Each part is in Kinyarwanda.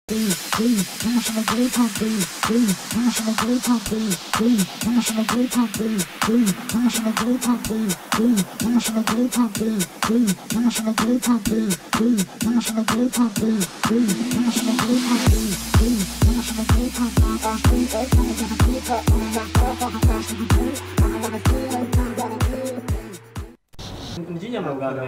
Please, please, national grid company, please, national grid company, please, national grid company, please, national grid company, please, national grid company, please, national grid company, please, national grid company, please, national grid company, please, national grid company, that's three, eight, I'm gonna keep it, I'm gonna go, I'm gonna crash to the blue, I'm gonna keep it, I'm gonna keep it. nginyama bwa mbere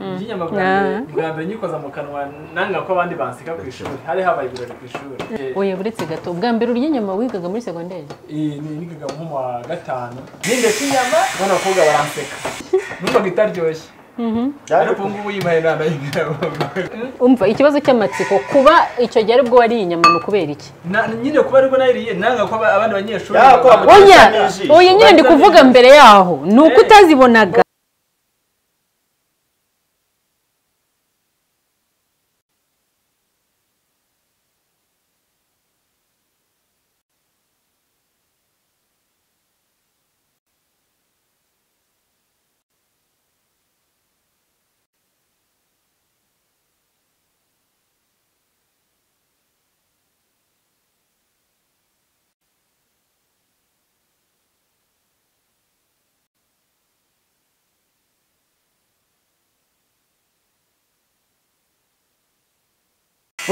nginyama bwa mbere Ah. bwa mbere nyikoza mu kanwa nanga ko abandi banseka ku ishuri hari habaye ibirori ku ishuri oya buretse gato ubwa mbere urya inyama wigaga muri segonderi Eh, ni nigaga nko mu wa gatanu nindetse inyama abana bakobwa baranseka numvaga itaryoshye ariko ubu ngubu yibaye nta nayinga umva ikibazo cy'amatsiko kuba icyo gihe aribwo wariye inyama ni ukubera iki nyine kuba aribwo nayiriye nanga ko aba- abandi banyeshuri Ya, ko ba- amu- oya Ujisho. oya nyine ndi kuvuga mbere yaho ni uko utazibonaga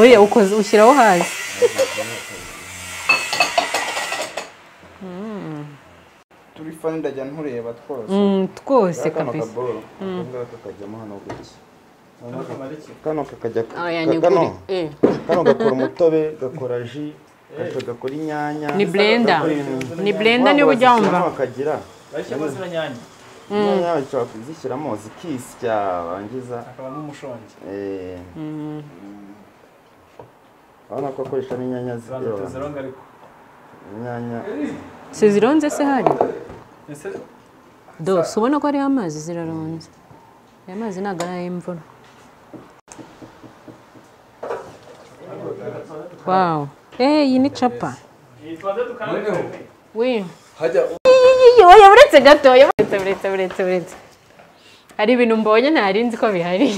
oya ukoze ushyiraho hasi turi fani ndajya ntureba twose Mm, twose kano kabisa kaboro akangaka kajyamo hano gutya kano kakajya oya ka- ni ukuri kano Eh, kano gakora umutobe gakora ji gaca gakora inyanya ni blender gakora ibintu. ni blender niba ujya wumva Waba wazishyiramo bakagira bashyiramo zino nyanya inyanya bashobora kuzishyiramo zikisya wangiza akaba n'umushongi eh, urabona ko akoresha n'inyanya zirandutse ziryoha zironga ariko inyanya si zironze se hari ese dose ubona ko hariho amazi ziraronze aya mazi ntabwo ari ay'imvura wawu eh iyi ni capa yitwaze tukanabe we oya uretse gato oya uretse uretse uretse uretse hari ibintu mbonye ntari nzi ko bihari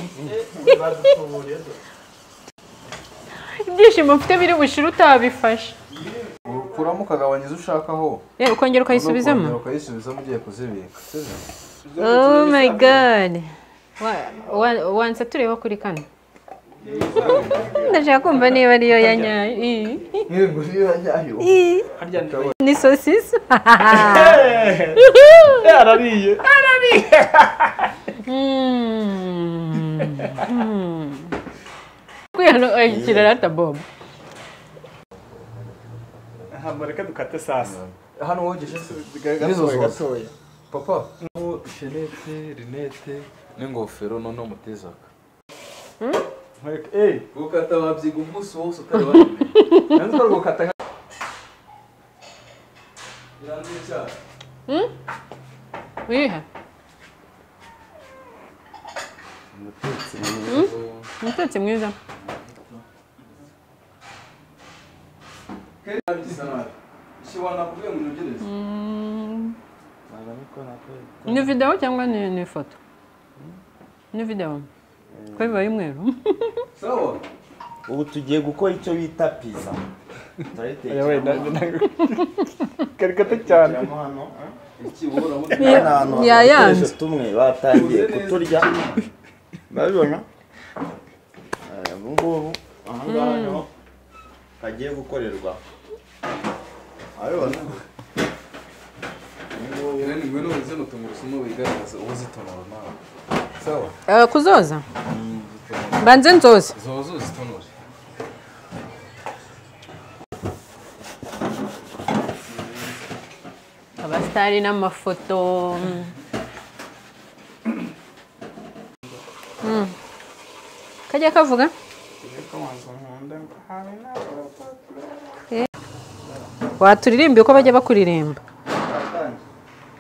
ibyishimo mfite biri bushira utabifashe ukuramo ukagabanyiza ushakaho Eh, ukongera ukayisubizamo ukongera ukayisubizamo ugiye kuzibika sibyo oh my god Wa- wa- wanse tureba kuri kano ndashaka kumva niba ariyo ya nyayo Ii. nk'iyo niba nyayo Ii. harya ni ni sosisi Eh, arariye kwihanaikirarata bob aha mureke dukate sasa hano wogeje se gatoya gatoya papa nk'uwo ishenete rinete n'ingofero noneho umutezaka mureke eh gukata wabyiga umunsi wose utari wabimenya nanze ukora gukata nka birangiye cyane wiha umutetsi mwiza ishobora kuvuga ngo unogereze ni videwo cyangwa ni ni ifoto ni videwo ko biba y'umweru sawa ubu tugiye gukora icyo bita pizza turayiteka karikata cyane hano eh? iki wowe urabona Iyo- Hari ahantu ya hari yanze. udukoresho tumwe batangiye kuturya urabibona Eh, ubu ngubu aha ngaha niho hagiye gukorerwa urabibona rero ni ngwino uze n'utungurusumu wigaragaza uwo uzitonora nawe sawa Eh, kuzoza banze nzoza zozo uzitonore abasitari n'amafoto mm. Mm. kajya kavuga Eh. waturirimba uko bajya bakuririmba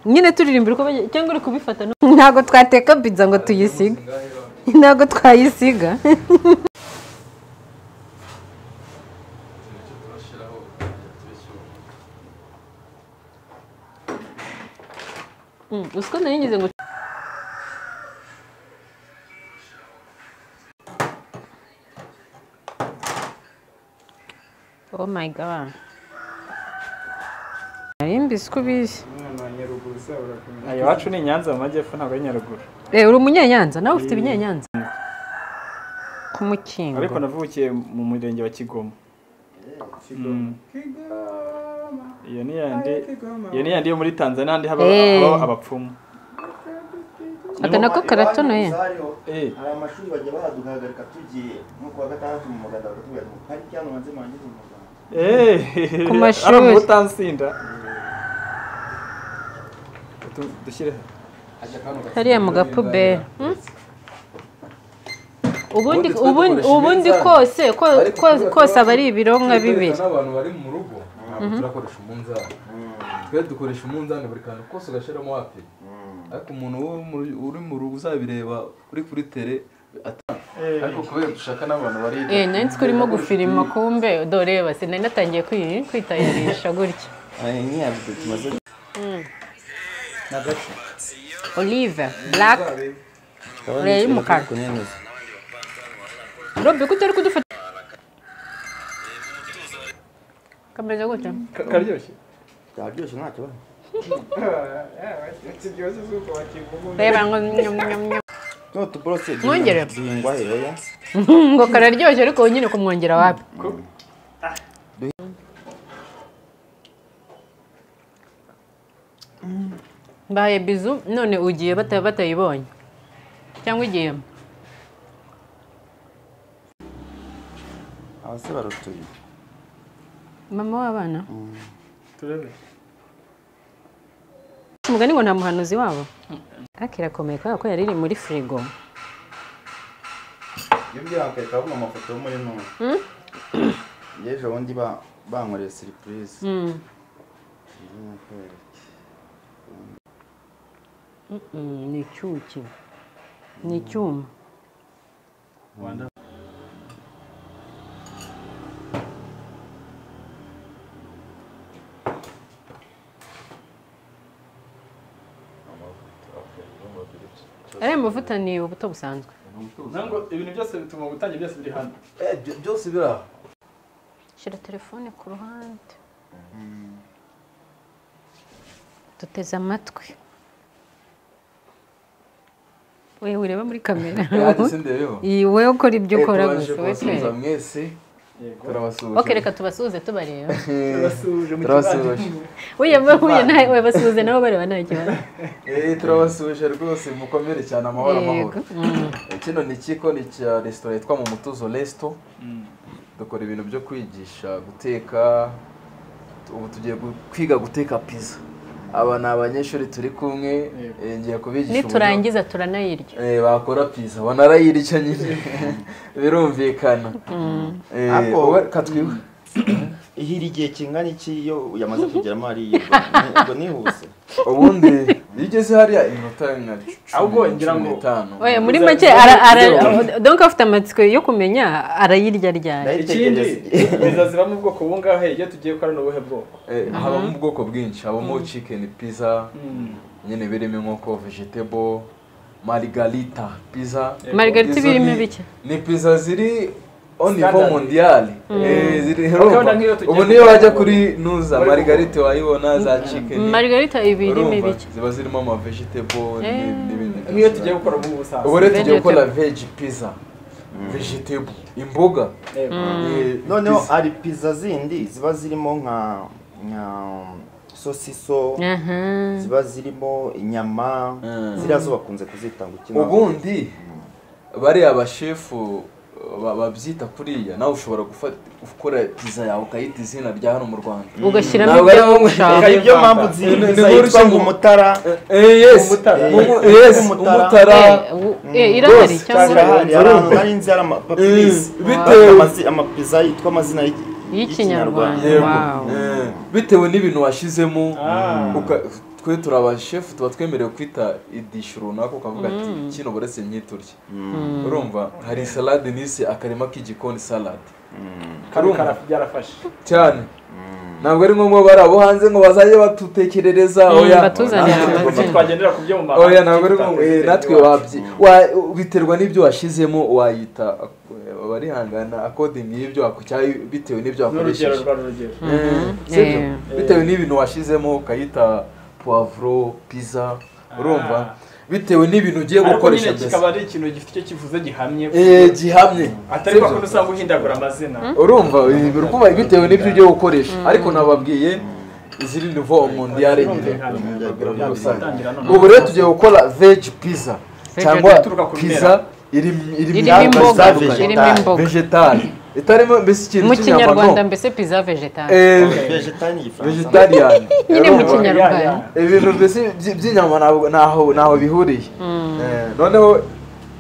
nyine turirimba uko bajya cyangwa uri kubifata no- ntabwo twateka pizza ngo tuyisige ntabwo twayisiga Mm, uzi ko nari ngize ngo oh my god arimbise uko ubizi umwana wa nyaruguru uzabura kumenya iwacu ni inyanza mu majyepfo ntabwo ari nyaruguru Eh, uri umunyanyanza nawe ufite ibinyanyanza ku mukingo ariko navukiye mu murenge wa kigoma Mm. iyo ni yandi iyo ni yandi yo muri tanzania handi haba Eh. habaho abapfumu aka nako karatonoye Eh. hari amashuri bajya baduhagarika tugiye nko kuwa gatandatu mu muganda bakatubwira ngo pariki hano hanze murangize umuganda Eh, Ku mashuri. ari umutansinda Utu- dushyireho hariya mu gapuberi Hmm? ubundi Ubundi twe ubundi dukoresha ubundi iminzani. kose ko- Ariko ko- twe kose twe- aba ari ibironka bibiri n'abantu bari mu rugo ntabwo turakoresha umunzani twe dukoresha umunzani buri kantu kose ugashyiramo wapi ariko umuntu wo mu- uri mu rugo uzabireba uri kuri tere ata- ariko kubera dushaka n'abantu bari eh nari nzi ko urimo gufirima kumbe dore basi nari natangiye kwi- kwitayarisha gutya Hmm. olive black ureba y'umukara robi ko utari kudufata kameze gutya Ka- karyoshye byaryoshye nta kibazo kiryoshye zuko bakivuga reba ngo nyam, nyam, nyam. tuno tuborose Mwongere. duhingwa heroya ngo kararyoshye ariko wowe nyine kumwongera wapi mbaye bizu none ugiye bata- batayibonye cyangwa igiye abase barutuye mama w'abana turebe umugani ngo nta muhanuzi wabo ariko irakomeye kubera ko yari iri muri firigo iyo byirangaye kabona amafoto yo muri none yejo bundi ba- bankoreye siripurize Mm. Mm, ni icyuki ni icyuma ariya mavuta ni ubuto busanzwe ntabwo ibintu byose bituma ubutange byose biri hano Eh, byo- byose biri aho shyira telefone ku ruhande duteze amatwi wewe ureba muri kamera yanditse ndebeho Iyi, wowe ukora ibyo Eh, ukora tubanje gusa wowe kubasuhuza twereke. mwese turabasuhuje Ok, reka tubasuhuze tubareba turabasuje mu turabasuhuje Uye bahuye nawe we basuhuze nabo bareba nta kibazo Eh, turabasuhuje rwose mukomere cyane amahoro amahoro Yego. Mm. Eh, kino ni ikigo ni cya resitora yitwa mu mutuzo resito dukora ibintu byo kwigisha guteka ubu tugiye gu- kwiga guteka pizza aba ni abanyeshuri turi kumwe eh, ngiye kubigisha uburyo- niturangiza turanayirya Eh, bakora pizza banarayirya nyine birumvikana Eh, Ako- wowe reka twiwe ihira igihe kingana iki iyo yamaze kugeramo hariya ubwo- ubwo nihuse ubundi iyo ugeze hariya iminota nka Ahubwo cumi ngira ngo- cumi n'itanu oya muri make ara- ara- donc afite amatsiko yo kumenya arayirya ryari ikindi ndayitegereza bizaziba mu bwoko bungahe iyo tugiye ko ari n'ubuhe bwoko Eh, habamo ubwoko bwinshi habamo chicken pizza nyine birimo inkoko vegetable margarita pizza Margarita Izo birimo ni- bike. ni pizza ziri au niveau Standard. mondial Eh, ziri herumva wenda nk'iyo tugiye ubu mu niyo wajya Rwanda, kuri nuza bari margarita wayibona za chicken margarita ibirimo urumva, ibiki ziba zirimo ama vegetable Eh. ni- n'ibindi nk'iyo tugiye gukora mu busanzwe ubu rero tugiye Vegetable. gukora veg pizza vegetable imboga Yego. Eh, noneho pizza. hari pizza zindi ziba zirimo nka nka sosiso Aha. ziba zirimo inyama Mm. ziriya zo bakunze kuzita ngo iki ntabwo- ubundi bariya bashefu ba- babyita kuriya nawe ushobora gufata gukora pizza yawe ukayita izina rya hano mu rwanda ugashyiramo Ntabwo ibyo ari wowe ushaka Hari ibyo mpamvu Ni- ni zihimbiza nkuru yitwa ngo ishinga- umutara Eh, yes Umutara. Umu- Eh, yes, umutara. umutara Eh, u- eh, irahari cyangwa hari ahantu hari inzu hari amapapirisi Mm, bitewe- amapiza yitwa amazina y- y'ikinyarwanda Yego. Wow. Eh, bitewe n'ibintu washyizemo uka- twe turi abashefu tuba twemerewe kwita idishu runaka ukavuga ati kino buretse nyiturye urumva hari salade nise akarima k'igikoni salade kano Urumva? kara- byarafashe cyane ntabwo ari ngombwa bari abo hanze ngo bazajye batutekerereza Mm, oya batuzanira natwe amazina. tugomba- twagendera ku byo mu mahanga oya ntabwo ari tutitaye ngombwa ku eh, byo natwe iwacu. wabyi wa- biterwa n'ibyo washyizemo wayita eh, arihangana akodingi y'ibyo wakurya bitewe n'ibyo n'urugero wakoresheje rwa rugero sibyo Eh. bitewe n'ibintu washyizemo ukayita puwavuro pizza urumva bitewe n'ibintu ugiye ariko gukoresha nyine mbese kikaba ari ikintu gifite icyo kivuze gihamye Eh, gihamye atari kwa sibyo? kundi usanga uhindagura amazina urumva birikuba bitewe n'ibyo ugiye gukoresha ariko nababwiye iziri nivo umuntu yarengere ubu rero tugiye gukora veg pizza cyangwa ituruka ku pizza iri irimo imboga vegetari. irimo imboga vegetari itarimo mbese ikintu mu cy'inyama kinyarwanda no mbese pizza vegetari Eh, vegetani igifaransa vegetarian nyine mu urumva? kinyarwanda ibintu mbese by- by'inyama ntabwo- ntaho ntaho bihuriye Eh, noneho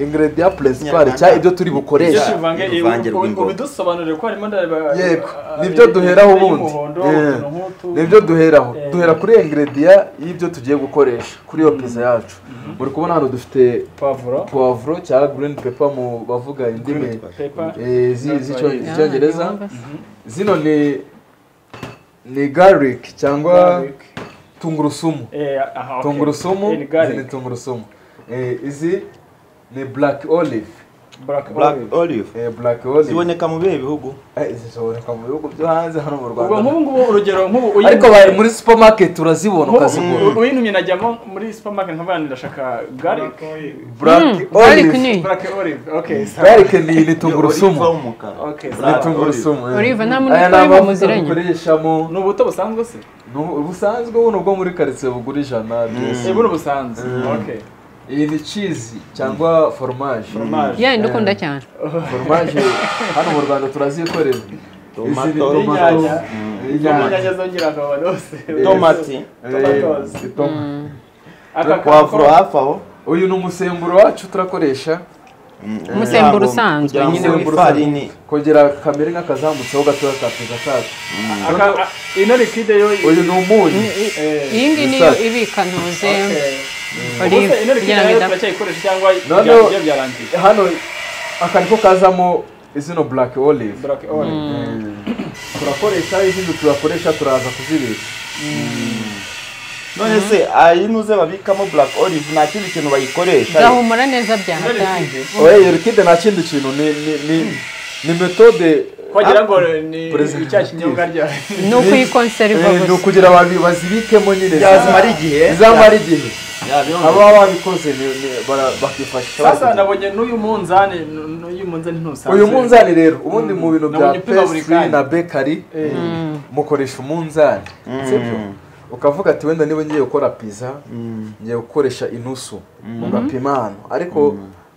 ingredient principal cya ibyo turi ibyo bukoresha tuvange uruvange rw'imboga. ubidusobanurire ko harimo ndareba Yego, nibyo duheraho ubundi. Eh, nibyo duheraho Eh. duhera kuri ingredient y'ibyo tugiye gukoresha kuri iyo pizza yacu muri kubona hano dufite pavuro puwavuro cyangwa green pepper mu bavuga indimi pepa eh, zi- z'icyo- Yeah, z'icyongereza zino ni ni garlic cyangwa tungurusumu tungurusumu izi ni tungurusumu Eh, izi ni black olive black olive Eh, black olive ziboneka mu bihe bihugu Eh, zishobora mu bihugu byo hanze hano mu ubwo rwanda nk'ubu ngubu urugero nk'ubu ariko bari muri supermarket urazibona nk'ubu ukazigura u- uyintumye najyamo muri supermarket nkavuga ngo ndashaka garlic black ariko olive ni black olive okay sorry. garlic ni ni tungurusumu Olive w'umukara. okay ni sawa. tungurusumu eh. olive nta muntu aya ni utari amavuta bumuziranye dukoreshamo ni ubuto busanzwe se ni ubu- busanzwe buno bwo muri karitsiye bugura ijana byose. Eh, buno busanzwe okay iyi ni cheese cyangwa foromaje fromage ya ndukunda cyane foromaje hano mu rwanda turazikorera izi ni Tomato. tomato Inyanya. inyanya inyanya zongera akabara hose tomati tomatoes. Eh, toma- Aka kantu pavuro ko- hafi aho uyu ni umusemburo wacu turakoresha Umusemburo Kugira ngo- usanzwe. kugira ngo Umusemburo ifarini kongera kamere nk'akazamutseho gatoya ka pizza kacu aka- a- ino liquide yo uyu ni umunyu iyi ngiyi niyo ibika ntuze okay. olive Ubuse ino kugira liquide ngo nayo idapfa turacyayikoresha cyangwa No, no. ibya- ibyo byarangiye hano aka niko kazamo izino black olive black olive turakoresha izindi turakoresha turaza kuzibika none se ayi nuze babikamo black olive nta kindi kintu bayikoresha gahumura neza byahataye oya iyo liquide nta kindi kintu ni ni ni ni metode wagira ngo ni Preservative. icya kinyobwa rya ni ukuyikonseriva Eh, ni gusa ukugira babi- bazibikemo nyine yazimara igihe izamara igihe Yabyongera. aba babikoze ni- ni- bara- bakifashisha sasa bazibika. nabonye n'uyu munzani n- n'uyu munzani ntusanzwe uyu munzani rero ubundi mu bintu bya Nabonye upima buri pastry kanya. na bakery Eh, mukoresha umunzani sibyo ukavuga ati wenda niba ngiye gukora pizza ngiye gukoresha inusu mugapima hano ariko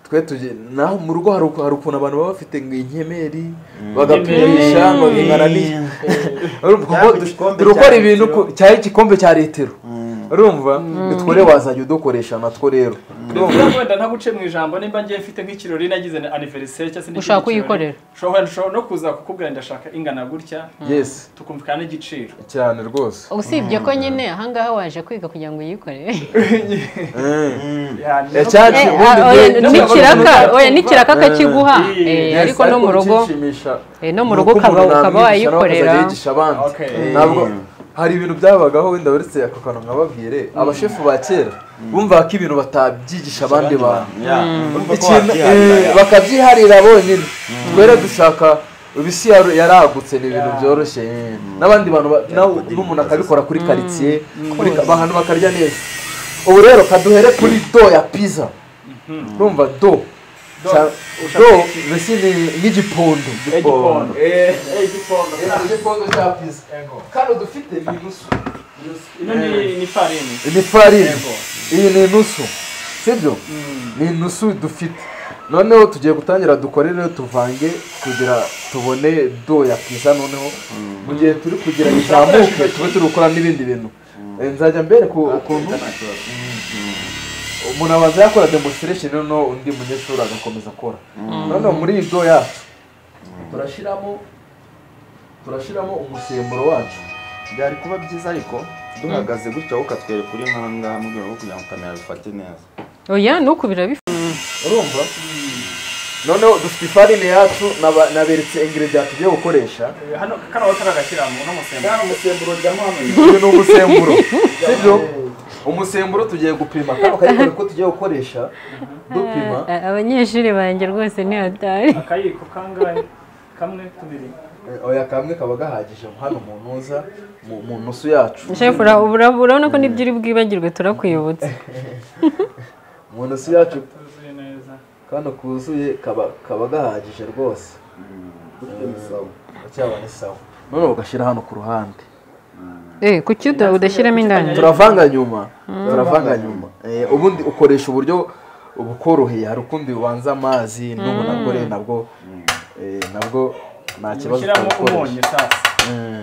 twe tuge naho mu rugo hari uku- hari ukuntu abantu baba bafite ngo inkemeri bagapimisha ngo ingana n'iyi urumva Cyangwa kuko igikombe turi gukora cya ibintu litiro. ku- cyari igikombe cya litiro urumva nitwo rero wazajya udukoresha natwo rero urumva Niba wenda ntaguce mu ijambo nimba ngiye mfite nk'ikirori nagize na anniversaire cyangwa se n'ikindi Ushaka kirori, kuyikorera. ushobora ushobora no kuza kukubwira ndashaka ingana gutya yes tukumvikana n'igiciro cyane rwose usibye ko nyine ahangaha waje kwiga kugira ngo uyikorere Ya, Eh, no- cyacu, Eh, ubundi ah, oya, njye- n'ikiraka oya n'ikiraka Eh. kiguha Eh, Eh, Yes, ariko no mu rugo binshimisha eh, no mu ni rugo uko ukaba umuntu ukaba namwigisha wayikorera nawe akazajya yigisha abandi Okay. ntabwo hari ibintu byabagaho wenda uretse ako kantu nkababwire abashefu ba kera bumvaga ko ibintu batabyigisha abandi bantu Ya, urumva ko Ikintu- eh, wabyiharira. bakabyiharira bonyine twere dushaka isi yaru- yaragutse ni ibintu byoroshye eh. n'abandi bantu ba- nawe n'umuntu akabikora kuri karitsiye kuri ka- ahantu bakarya neza ubu rero kaduhere kuri do ya pizza urumva do Do. Cya- Ushaka do iki? mbese ni- n'igipondo Eh, Gipondo. Eh, eh, Gipondo. igipondo cya pizza kano dufite ni inusu ino ni ni farini ni farini Yego. iyi ni inusu sibyo ni inusu dufite noneho tugiye gutangira dukorere tuvange kugira tubone do ya pizza noneho mu gihe turi kugira izamuke tube turi gukora n'ibindi bintu Eh, nzajya mbere ku ukuntu umuntu abanza yakora demonstration noneho undi munyeshuri agakomeza akora noneho muri iyi do yacu turashyiramo turashyiramo umusemburo wacu byari kuba byiza ariko duhagaze gutya wowe ukatwereka uri nkanga mu rwego rwo kugira ngo kamera bifate neza oya nuku birabifite urumva noneho dufite ifarine yacu naba- naberetse ingredient tugiye gukoresha hano kano watara agashyiramo n'umusemburo Kandi umusemburo uryamamo uyu ni umusemburo sibyo umusemburo tugiye gupima kano kayikore ko tugiye gukoresha dupima A- abanyeshuri banjye rwose ni hatari akayiko kangahe kamwe tubiri oya kamwe kaba gahagije hano mu ntuza mu- mu ntusu yacu shefu ura- ura- urabona ko nibyo uri bwibagirwe turakuyobotse mu ntusu yacu tuzuye neza kano kuzuye kaba kaba gahagije rwose cyaba ni sawa none ugashyira hano ku ruhande Eh, kuki uda- udashyiramo indani turavanga nyuma turavanga nyuma Eh, ubundi ukoresha uburyo bukoroheye hari ukundi ubanza amazi n'ubu nabwo rero nabwo eh, nabwo nta kibazo ushyiramo umunyu turakoresha sasa Mm.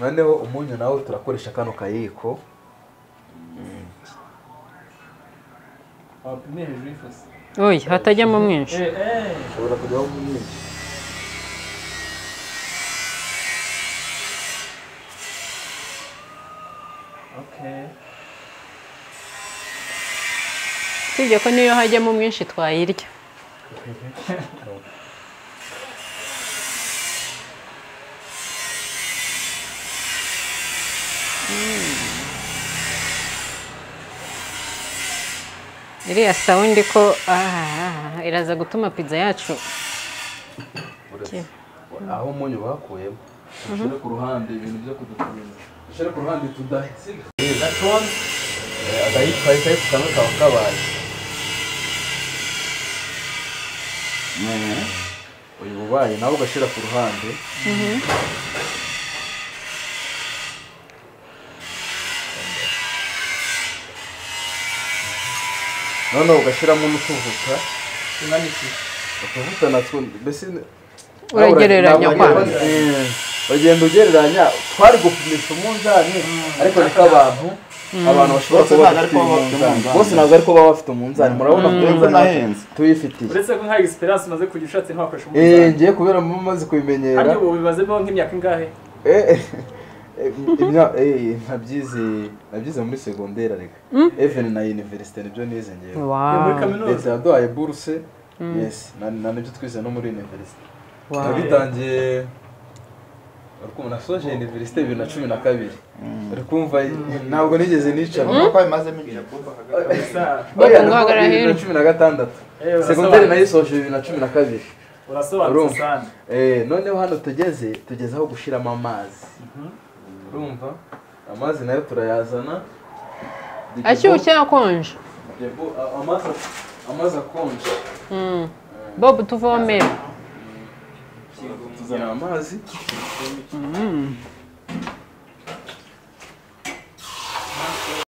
noneho umunyu nawo turakoresha kano kayiko wapimye hejuru y'ifosi oya hatajyamo mwinshi eh eh ushobora kujyaho mwinshi okay usibye ko niyo hajyamo mwinshi twayirya iriya sawundi ko ah, iraza gutuma pizza yacu aho umunyu bakuyemo dushyire ku ruhande ibintu byo kudukomeza dushyire ku ruhande tudahisiga gatoni agahitwa ahita kamwe kaba kabaye uyu ubaye nawe ugashyira ku ruhande noneho ugashyiramo n'utuvuta tunganiki utuvuta natwo mbese Uragereranya kwa. Eh, uragenda ugereranya twari gupimisha umunzani ariko niko abantu abantu bashobora Bose kuba ntabwo bafite ariko baba bafite umunzani. umunzani bose ntabwo ariko baba bafite umunzani murabona Uretse kubera n'ahenze. tuyifitiye uretse ko nka experience umaze kujya ushatse ntiwakoresha Eh, umunzani ngiye kubera mu maze kubimenyera kandi ubu bibazemo nk'imyaka ingahe Eh, eh, eh, imya- eh, nabyize nabyize muri segonderi reka even na university nibyo nize ngewe Ni muri Wow, kaminuza leta yaduhaye buruse yes na na nibyo twize no muri university wow. nabitangiye urukundo nasoje university bibiri na cumi na kabiri uri kumva ntabwo nigeze nicara Kuko bimazemo igihe Oya, ngo hagarara bibiri na hino. cumi na gatandatu Eh, urasobanutse. segonderi nayisoje bibiri na cumi na kabiri urasobanutse Urumva. sana Eh, noneho hano tugeze tugeze aho gushyiramo amazi urumva amazi nayo turayazana ashyushye akonje Debo- a- amazi amazi akonje Mm. bob tuvomera tuzana amazi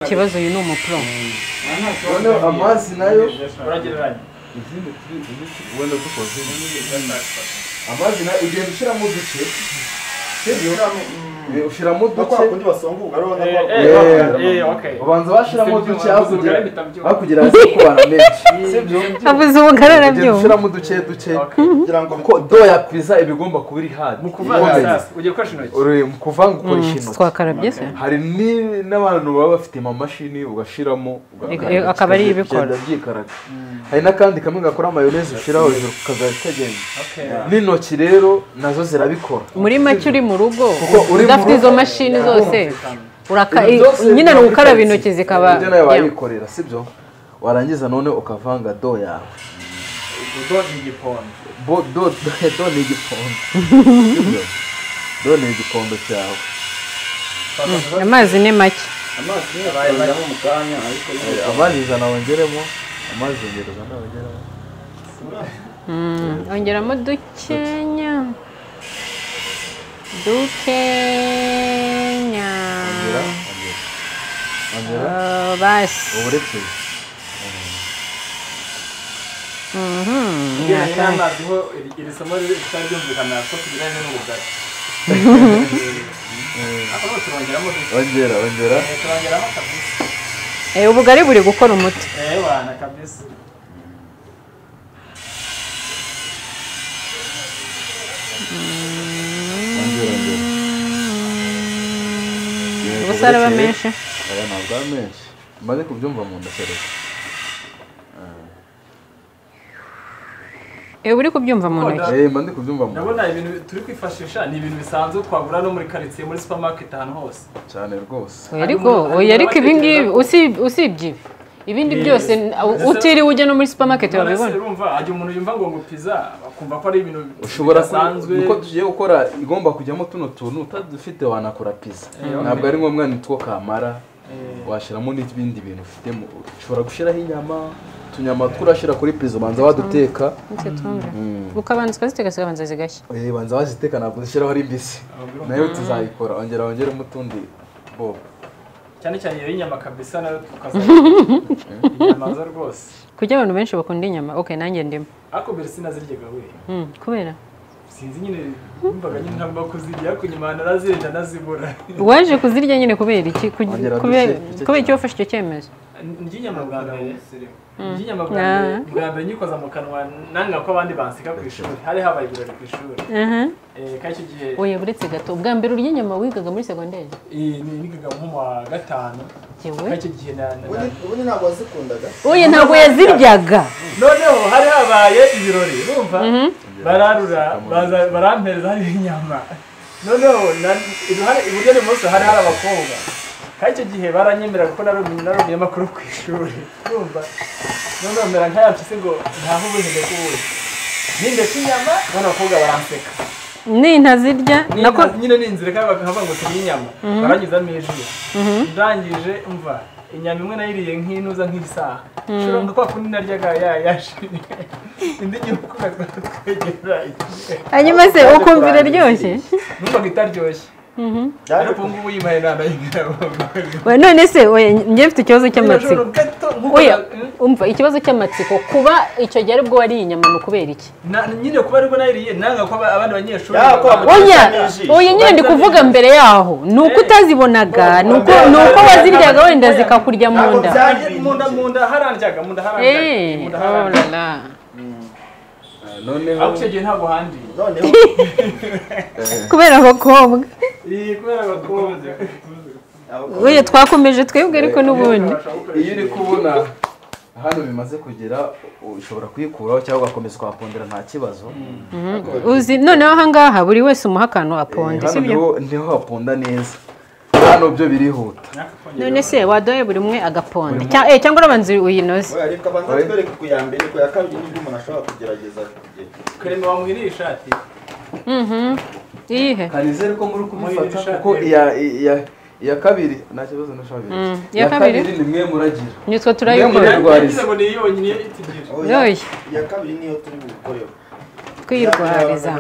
ikibazo uyu ni umupro noneho amazi nayo uragereranya izindi turi izindi wenda dukoze amazi nayo ugenda ushyiramo uduce sibyo Eh, ushyiramo Kuko uduce hakundi basonguka rero ubona ko eh eh okay ubanza washyiramo uduce hakugira Wabuze ubugari bitabyumva. hakugira haze kubana menshi sibyo abuze ubugarara ugenda byumva ushyiramo uduce duce kugira ngo kuko do ya pizza iba igomba kuba iri hadi mu kuvanga ikomeye. sasa ugiye gukoresha intoki uri mu kuvanga ukoresha Mm, intoki twakarabye se hari ni- n'abantu baba bafite amamashini ugashiramo Eh, eh, akaba ari ibikora. byikaraga hari n'akandi kamwe gakora mayoneze ushyiraho hejuru kazajya kagenda okay n'intoki rero nazo zirabikora muri make uri mu rugo Kuko uri mu udafite rugo- izo mashini zose uraka Ibyo byose nyine ni biba ugukaraba bikaritse. intoki zikaba ibyo nawe Yeah. wayikorera sibyo warangiza none ukavanga do yawe udo ni igipondo Bo- do do- do ni igipondo Sibyo? do ni igipondo cyawe amazi ni make amazi niyo bayajyamo mu kanya ariko Eh, amazi ijana wongeremo amazi yongereza nawe wongeremo Mm, ongeramo dukenya dukenya ongera ongera ongera Oh, basi uburekeye Mhm. ngira n'amazi ho iri- iri somo ritaryumvikana ko tugiranye n'ubugari ako ni uturongeraho ongera ongera turongeraho kabisa Eh, ubugari buri gukora umuti eh wana kabisa ongera ongera ubusa araba menshi aya ntabwo ari menshi maze kubyumva mu nda kereka ewe uri kubyumva mu ntoki eh mba ndi kubyumva mu ndabona ibintu turi kwifashisha ni ibintu bisanzwe twagura no muri karitsiye muri supermarket ahantu hose cyane rwose oya ariko oya ariko ibi ngibi usib- usibye ibi ibindi byose n- u- utiriwe ujya no muri supermarket wabibona Urabibona? urumva hajya umuntu yumva ngo ngo pizza akumva ko ari ibintu ushobora bidasanzwe uko tugiye gukora igomba kujyamo tuno tuntu utadufite wanakora pizza ntabwo ari ngombwa ni two kamara washyiramo n'ibindi bintu ufitemo ushobora gushyiraho inyama utunyama tw'urashyira kuri pizza ubanza waduteka Nicyo tumva. ukabanza ukaziteka zikabanza zigashya Eh, banza waziteka ntabwo uzishyiraho ari mbisi nayo tuzayikora ongera wongeremo utundi bobo cyane cyane iyo y'inyama kabisa nayo tukazajya inyama zo rwose kuki abantu benshi bakunda inyama ok nanjye ndimo ariko mbere sinaziryaga we Mm, kubera sinzi nyine numvaga nyine ntagomba kuzirya ariko nyuma narazirya ndazibura waje kuzirya nyine kubera iki Ku- Ongera kubera duce- duce kubera iki wafashe icyo cyemezo ndya inyama bwa mbere ndya inyama bwa mbere bwa mbere nyikoza mu kanwa nanga ko abandi banseka ku ishuri hari habaye ibirori ku ishuri Aha. Eh, kandi icyo gihe oya buretse gato ubwa mbere urya inyama wigaga muri segonderi eh, ni- nigaga nko mu wa gatanu yewe kandi icyo gihe na- na- na- ubundi ntabwo wazikundaga oya ntabwo yaziryaga noneho hari habaye ibirori urumva bararura baza- barampereza hari inyama noneho na- iruhande iburyo n'ibumoso hari hari abakobwa kandi icyo gihe baranyemerera kuko narumye narumye amakuru ku ishuri urumva noneho mera nk'ayapfise ngo ntaho ubuzima bw'ubuzi nindetse inyama none abakobwa baranseka ni ntazirya nako Nyine- nyine ni inzira kandi bakavuga ngo turya inyama baranyuzamo ijuru ndangije umva inyama imwe nayiriye nk'inuza nk'isaha ushobora nka kwa kundi naryaga ya- yashirira indi gihugu twegeranye hanyuma se ukumva iraryoshye numvaga itaryoshye Byaje ariko ubu ngubu yibaye inama y'ingabo Oya, none se oya njye mfite ikibazo cy'amatsiko ijoro gato nk'uko oya na- umva ikibazo cy'amatsiko kuba icyo gihe aribwo wariye inyama ni ukubera iki na- nyine kuba ariko nayiriye nanga ko aba- abandi banyeshuri Ya, ko baba- abo- oya ijisho. oya nyine ndi kuvuga mbere yaho ni uko utazibonaga ni uko ni uko waziryaga wenda zikakurya mu Ntabwo nda bya- Nanjye mu nda mu nda harandyaga mu nda harandyaga Eh, mu nda oh harandyaga la la. noneho ariko icyo gihe ntabwo handiye noneho kubera abakobwa iyi kubera abakobwa oya twakomeje twebwe ariko n'ubundi iyo uri kubona hano bimaze kugera ushobora kuyikuraho cyangwa ugakomeza ukahakundira nta kibazo uzi noneho ahangaha buri wese umuha akantu aponde hano sibyo niho- niho haponda neza hano byo birihuta none se wadoye buri umwe agaponde Cya- eh, cyangwa urabanza uyinoze we ariko abanza twereke ku ya mbere ku ya kabiri n'ibyo umuntu ashobora kugerageza kugera kurema bamuhiriye ishati iyihe kanizere ko muri kubifata Mwirishati. kuko iya iya- iya kabiri nta kibazo nashobora iya kabiri. ni mwe muragira nitwe Niyo turayikora muri- Rwariza. Yagize ngo ni yonyine itigira Oya, yoye iya kabiri niyo turi bukoreho kwirwariza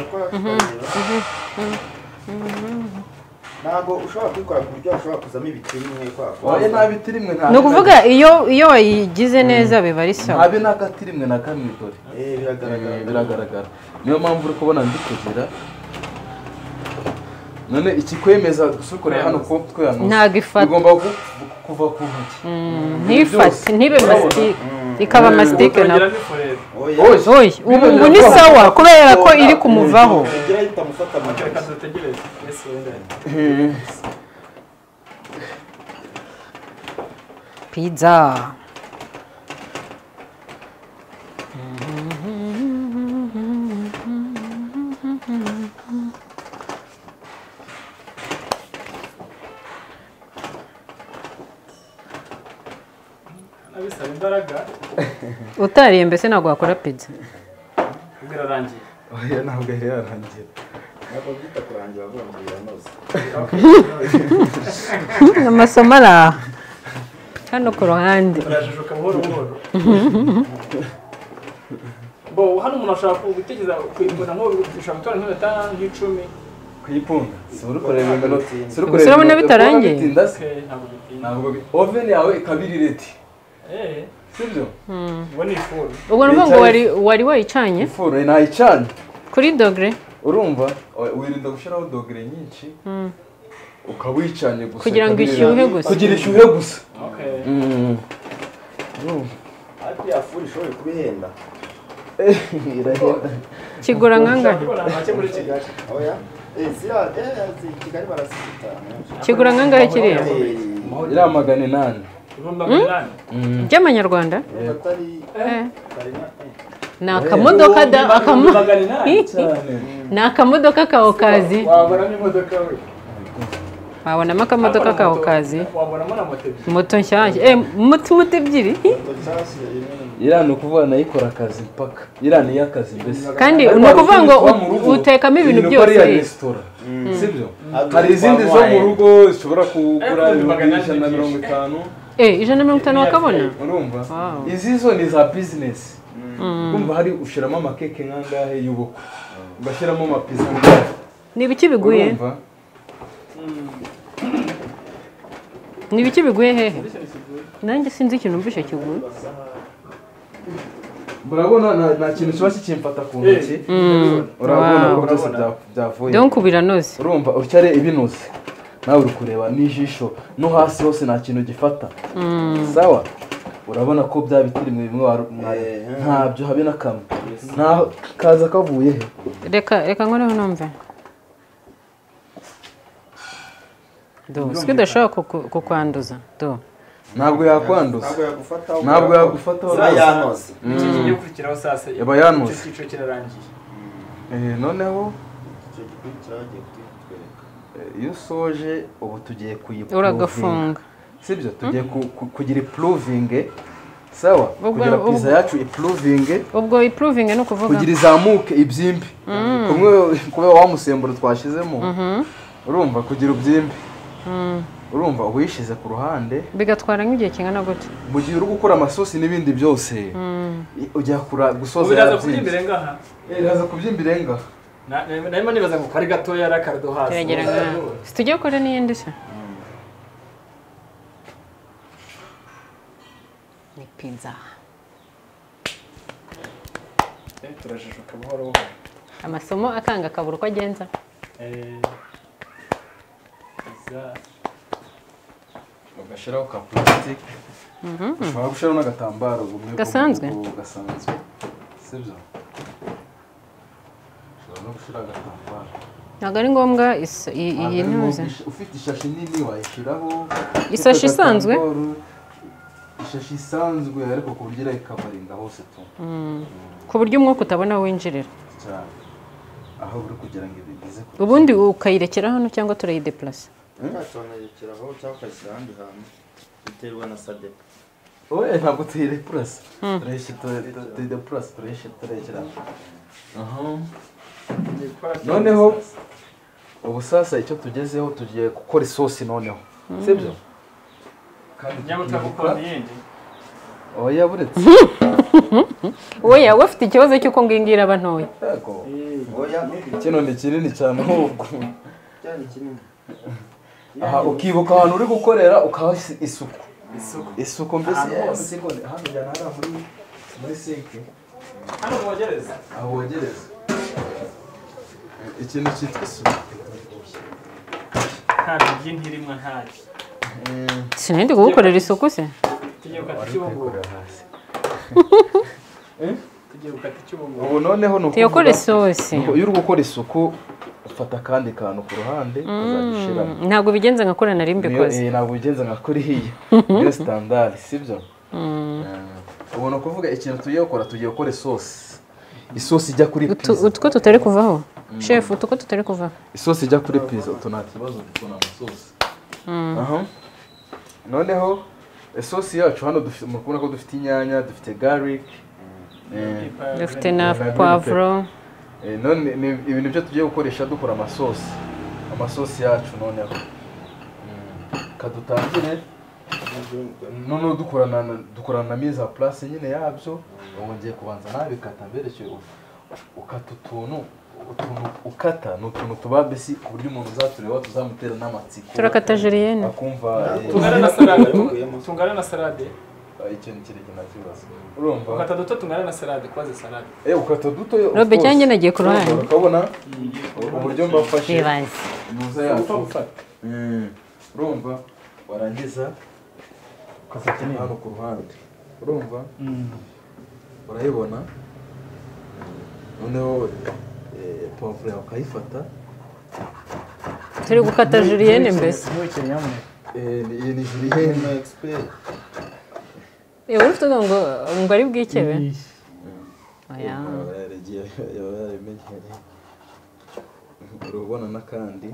ntabwo ushobora kubikora ku buryo washobora kuzamo ibitiri bimwe kwa waye nta biti rimwe nta ni ukuvuga iyo iyo wayigize neza biba ari sawa ntabe n'agati rimwe na kamwe dore Eh, biragaragara biragaragara niyo mpamvu uri kubona ndi kugira none ikikwemeza gusukurira hano ko tweyanuza Ntago ifata. bigomba ku- kuva ku ntoki ntifate ntibe masitike ikaba masitike nawe bikorera Oya, oye ubu ngo ni sawa kubera ko iri kumuvaho ugira ahita amufata amaguru reka dutegereze ese wenda pizza abisaba imbaraga utariye mbese ntabwo wakora pizza birarangiye oya ntabwo yari yarangira ntabwo byita kurangira avuga ngo biranoze amasomo ari aha hano ku ruhande turajijuka buhoro buhoro bo hano umuntu ashobora gutegereza kuyigura nko ushobora gutwara nk'iminota nk'icumi kuyipunda si uri kureba imbere si uri Gusa urabona bitarangiye. bitinda se Eh, ntabwo bitinda ntabwo bi- oven yawe ikaba iri reti eh sibyo ubu ni ifuru ubwo ni ukuvuga ngo wari wari wayicanye ifuru ntayicanye kuri dogere urumva Oya, wirinda gushyiraho dogere nyinshi ukaba uyicanye gusa Kugira ngo ikaba iri- ishyuhe gusa. kugira ishyuhe gusa okay Mm. Urumva? ariko iya furi ishobora kuba ihenda irahenda kigura nkangana ushobora kubona make muri iki gace oya Eh, ziriya eh, zi- kigali barasita kigura nkangana kiriya iriya magana inani ibihumbi magana inani by'amanyarwanda atari Eh. karina eh, ni akamodoka da akamo- magana inani cyane ni akamodoka ka okazi wabonamo imodoka we wabonamo akamodoka ka okazi wabonamo na moto ebyiri moto nshyashya eh moto moto ebyiri iriya ni ukuvuga nayikora akazi mpaka iriya ni iy'akazi mbese kandi Ariko ni hari ukuvuga ngo izindi ziba mu rugo, utekamo ibintu iri byose ariya resitora sibyo hari izindi zo mu rugo zishobora kugura Ariko ibihumbi magana ijana na inani mirongo itanu eh ijana na mirongo itanu wakabona urumva Wow. izi zo ni za bizinesi urumva hari ushyiramo amakeke nk'angahe y'ubukwe ugashyiramo amapiza angahe ni ibiki biguye urumva ni ibiki biguye hehe nanjye sinzi ikintu mvise kiguye murabona nta- nta kintu kiba kikimfata ku ntoki urabona ko byose bya- byavuye donc biranoze urumva ucyare ibinuze nawe uri kureba n'ijisho no hasi hose nta kintu gifata sawa urabona ko bya biti bimwe bimwe waru- mwareba ntabyo habe na kamwe ntaho kaza kavuye he reka reka nkoreho numve do siko udashobora kuku- kukwanduza do ntabwo yakwanduza ntabwo yagufataho ntabwo yagufata za rwose. yanoze iki kigiye gukurikiraho saa sita Yaba yanuze. icyo cyiciro kirarangiye Eh, noneho icyo gikurikiraho agiye kutwereka eh, iyo usoje ubu tugiye kuyipuruvinga uragafunga sibyo tugiye ku- ku- kugira ipuruvinge sawa Ubwo- kugira ubwo- piza yacu ipuruvinge ubwo ipuruving ni ukuvuga kugira izamuke ibyimbi kumwe kubera wa musemburo twashyizemo urumva kugira ibyimbi urumva uwishize ku ruhande bigatwara nk'igihe kingana gute mu gihe uri gukora amasosi n'ibindi byose i- ujya kura gusoza ubu biraza kuri yarabyinze. imbere ngaha Eh, biraza kubyimba irenga Na- na- narimo nibaza ngo kari gatoya ari akarado hasi turagera nka situdiyo kora n'iyindi se ni pizza Eh, turajijuka buhoro buhoro amasomo akanga akabura uko agenza Eh, za- ugashyiraho ka purasitike ushobora gushyiraho n'agatambaro gumwe Gasanzwe? gasanzwe sibyo ushobora no gushyiraho agatambaro ntabwo ari ngombwa is- i- iyi Ntabwo ari ntuze ngombwa ish- ufite ishashi nini wayishyiraho Isashi ufite isanzwe? agatambaro, ishashi isanzwe ariko ku buryo irayikabarinda hose tu ku buryo umwuka utabona aho winjirira cyane aho uri kugira ngo ibigeze ku ubundi ukayirekera hano cyangwa turayideplasa ntatonekeraho cyangwa ukayishyira ahandi hantu biterwa na sadepa oya ntabwo tuyire purasi tuyire purasi turayishyira tureshyira noneho ubu sasa icyo tugezeho tugiye gukora isosi noneho sibyo nyamara utagukunda iyindi oya buretse wowe yawe afite ikibazo cy'uko ngingira aba ntoya yego oya kino ni kinini cyane nk'ubu cyane kinini aha ukibuka ahantu uri gukorera ukaha isi- isuku isuku isuku mbese Ahantu yewe, hose. siko ni- hano njyana hariya muri muri sike hano bogereza aho wogereza ikintu cyitwa isuku nta bijyi ntirimwa ntacyo sinari kugukorera isuku se tugiye gukata icy'ubungubu hasi tugiye gukata icy'ubungubu ubu noneho ni tuyakora ukuvuga- isosi Nuko iyo uri gukora isuku ufata akandi kantu ku ruhande ukazagishyiramo ntabwo bigenze nka kora nari niyo mbikoze eh, ntabwo bigenza nka kuriya niyo sitandari sibyo Eh, ubu ni ukuvuga ikintu tugiye gukora tugiye gukora isosi isosi ijya kuri Utu- pizza utu ko tutari kuvaho shefu utu ko tutari kuvaho isosi ijya kuri pizza utu nta kibazo tubona amasosi aha noneho isosi yacu hano dufite muri kubona ko dufite inyanya dufite garlic eh, dufite na poivro eh, none ni ibintu byo tugiye gukoresha dukora amasosi amasosi yacu noneho Mm. ka dutangire noneho dukorana na- dukorana na miza place nyine yabyo wongeye kubanza nabikata mbereke ukata utuntu utuntu ukata ni utuntu tuba mbese ku buryo umuntu uzatureba tuzamutera n'amatsiko turakata jeriyene akumva eh, tungana na salade tungana na salade ah, icyo ni ikindi kintu kibazo urumva ukata duto tungana na salade koze salade eh ukata duto of Robe course. cyangwa nagiye ku ruhande. Urumva, ukabona uburyo mbafashe bibaze muza yacu urumva warangiza ukazajya hano ku ruhande urumva urayibona noneho eh, pavuro yawe ukayifata turi gukata jeriyene mbese ntukiri hamwe Eh, ni- iyi ni jirihene express Eh, wowe ufite uvuga ngo ngo ari bwikebe oya Aba yaragiye yaba yarabimenyereye urabona n'akandi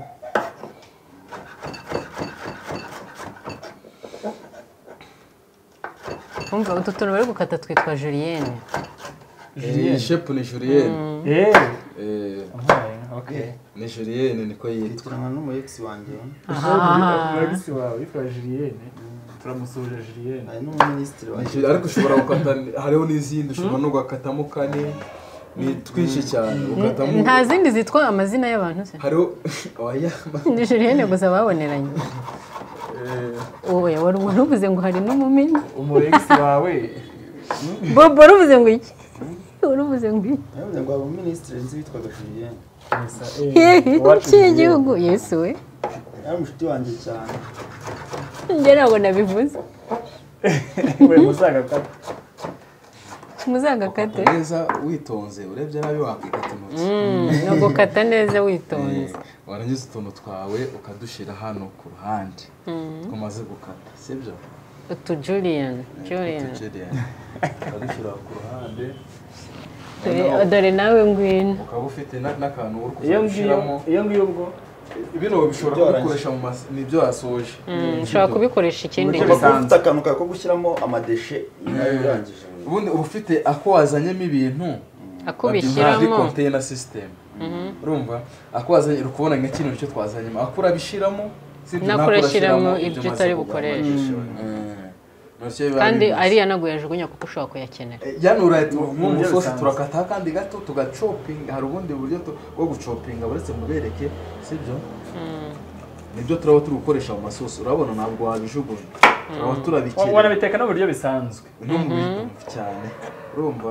umva utu tuntu bari gukata twitwa juriyene Eh, shepu ni juriyeni yewe Eh, okay ni juriyeni niko yitwa twicarana n'umuyegisi wanjye umugisi wawe yitwa jiliyene turamusoje jiliyene hari n'umuminisitiri Ni wanjye juri- ariko ushobora gukata hariho n'izindi ushobora no gukatamo kane ni twinshi cyane ukatamo nta zindi zitwa amazina y'abantu se hariho oya ni juriyene gusa baboneranye Eh, oya wari wari uvuze ngo hari n'umumini umugisi wawe bobo wari uvuze ngo iki wari uvuze ngo iki yavuze ngo hari umuminisitiri nzi witwaga Julien gusa hehe eh iwacu Julienne. cy'igihugu yesu we yari umushuti wanjye cyane njye ntabwo nabivuze we musaga kata muzagakate neza witonze urebye nabi wakwikata intoki ni ugukata neza witonze Eh, warangiza utuntu twawe ukadushyira hano ku ruhande twamaze gukata sibyo utu juriyene juriyene Julienne. ukadushyira ku ruhande Dore- dore nawe ngwino ukaba ufite na- n'akantu iyo uri kuza ngiyo gushyiramo iyo ngiyo ubwo bino bishobora kubikoresha mu mas- ni ibyo yasoje Mm, ushobora kubikoresha ikindi gihe uba ufite akantu kawe ko gushyiramo amadeshe nyuma y'urangije ubundi uba ufite ako wazanyemo ibintu ako babyita muri ubishyiramo konteyina sisitemu urumva ako wazanye uri kubona nka kino cyo twazanyemo ako urabishyiramo sibyo, Nako nako urashyiramo urashyiramo ibyo maze utari kugura. bukoreshe. Eh, nacyo biba kandi bimeze. ariya ntabwo yajugunya kuko ushobora kuyakenera Eh, yani uraye buryo nk'umusosi bisanzwe. turakataho akandi gato tugacopinga hari ubundi buryo tu- bwo gucopinga buretse mubereke sibyo nibyo turaba turi gukoresha mu masosi urabona ntabwo wabijugunya turaba turabikira warabiteka n'uburyo bisanzwe no mu bintu cyane urumva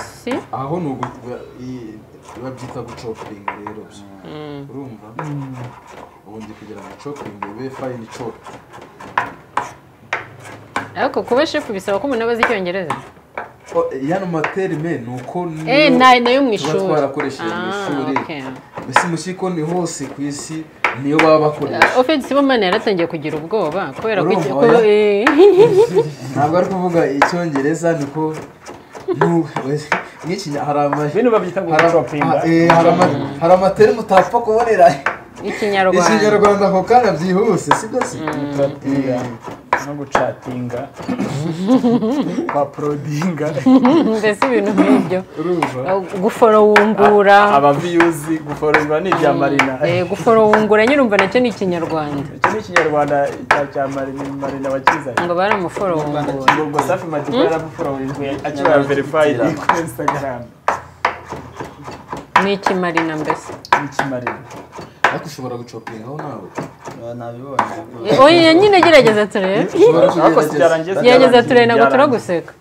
si aho ni ugu- i- babyita gucopinga rero urumva ubundi kugira ngo copinga ube fayini copi ariko kuba shefu bisaba ko umuntu aba azi icyongereza yano materime ni uko eh niyo na- nayo mu tuba ishuri twarakoresheje mu Ah, ishuri okay. mbese mu kigo ni hose ku isi niyo baba bakoresha ofensi bomani yaratangiye kugira ubwoba kubera ko Urumva, iki- ko- oya. eh, ntabwo ari kuvuga icyongereza niko nu- nk'iki hari ama- bino babyita ngo hari- gucopinga ah, eh, hari ama- hari amateri mutapfa kubonera ikinyarwanda ikinyarwanda ako kanya byihuse sibyo se gucopinga no gucatinga kwa porodinga mbese ibintu nk'ibyo urumva guforowungura abaviyuzi guforozwa ni ibya marina eh, guforowungura nyine umva nacyo ni ikinyarwanda iki ni ikinyarwanda cya cya marina marina wakizanye ngo baramuforowungura ubwo safi madiba yaramuforowinkwe akibara verifayidi kuri instagram ni ikimarina mbese n'ikimarina ariko ushobora gucopingaho nawe nabibonye Eh, oya nyine gerageza turebe ushobora ariko kugerageza. sibyarangiye gerageza turebe ntabwo turaguseka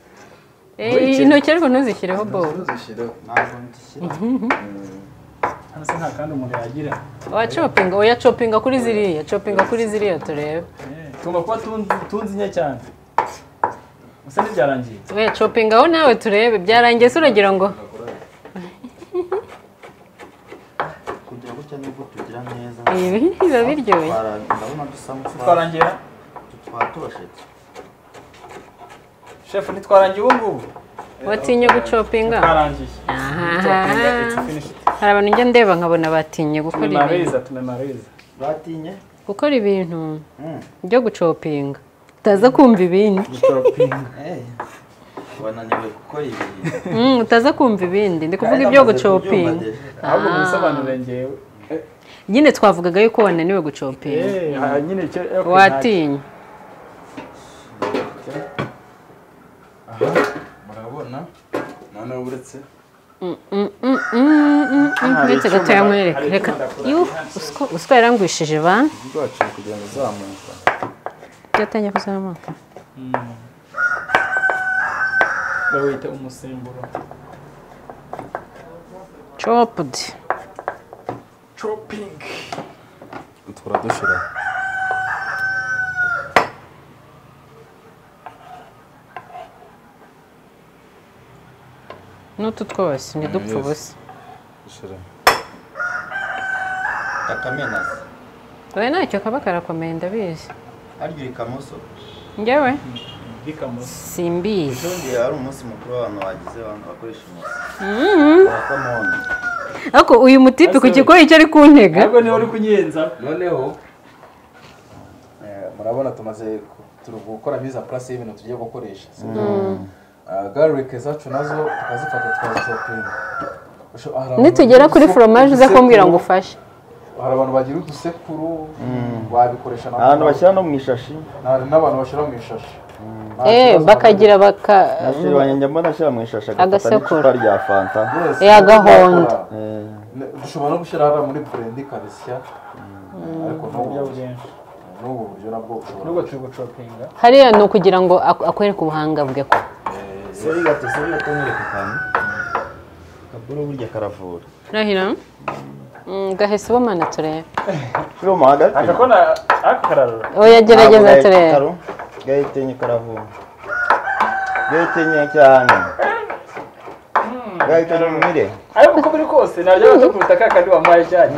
Eh, intoki ariko ntuzishyireho bobo Uzishyiraho. ntabwo ndishyira hano se nta kandi umuntu yagira wacopinga oya copinga kuri ziriya copinga kuri ziriya turebe tugomba kuba tunzi- tunzi nke cyane gusa ntibyarangiye oya copinga aho nawe turebe byarangiye se uragira ngo kugira gutya nubwo tugira neza ibi biba biryoshye twara- ndabona dusa nk'utwa- twarangira twaba tubashetse shefu ntitwarangiye ubu ngubu watinye gucopinga twarangiye Aha. hari abantu njya ndeba nkabona batinye gukora ibintu tumemariza tumemariza batinye gukora ibintu Mm. byo gucopinga utaza kumva ibindi gucopinga Eh, wananiwe gukora ibi Mm, utaza kumva ibindi ndi kuvuga ibyo gucopinga ahubwo mubisobanure ngewe nyine twavugaga yuko wananiwe gucopinga Eh, aha, nyine icyo okay, watinye aha murabona noneho uretse ndetse gato yamwereka reka yuh uswa- uswa yarangwishije ba rwacu kugira ngo uzamuka byatangiye kuzamuka nta- bawita umusemburo coped chopping utwara dushyira n'utu twose ntidupfe Mm, yes. ubusa dushyira kakamenazi we ntacyo kaba karakomeye ndabizi harya uri kamoso njyewe bikamusa simbizi byongeye hari umunsi mukuru w'abantu bagize abantu bakoresha umunsi wa kamonyi ariko uyu mutipe ku Ase. kigoyi icyo ari kuntega ntabwo niwe uri kunyenza noneho eh, murabona tumaze ku- turi gukora viza purasi y'ibintu tugiye gukoresha sibyo? Ah, garlic zacu nazo tukazifata tukazishopinga Usho- hari abantu nitugera bagira kuri uduse- foromaje uze udusekuru, kumbwira ngo ufashe hari abantu bagira udusekuru wabikoresha na- ahantu bashyira no mu ishashi hari n'abantu bashyira mu ishashi Nta eee kibazo. bakagira baka nashyira wanjye mbona ashyira mu ishashi agafata Agasekuru. n'icupa rya fanta Yes, Eh, agahondo. bakora. Eh, Ne- dushobora no gushyira hariya muri burendi karisya ariko n'ubu n'ubu buryo nabwo bushobora nubwo turi gucopinga hariya ni ukugira ngo ak- akwereke ubuhanga bwe ko seri gato seri gato nkwereka akantu akaburo burya karavura rahira gahese ubumana turebe turi mu hagati akakona akararura oya gerageza Ntabwo turebe gahita karo, gahita enye karavura gahita enye cyane gahita enye umire ariko uko biri kose naryo bato ku butaka kandi wamuhaye cyane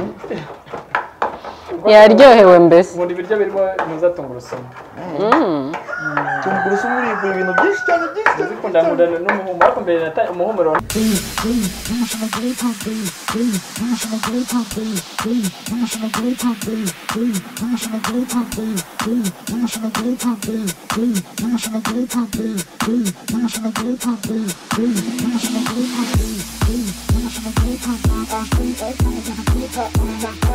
yaryohewe mbese ubundi ibiryo birimo ntuza tungurusumu tungurusumu uribura ibintu byinshi cyane byinshi cyane zikunda ngundana n'umuhumuro ariko mbere nata- umuhumuro Thank you.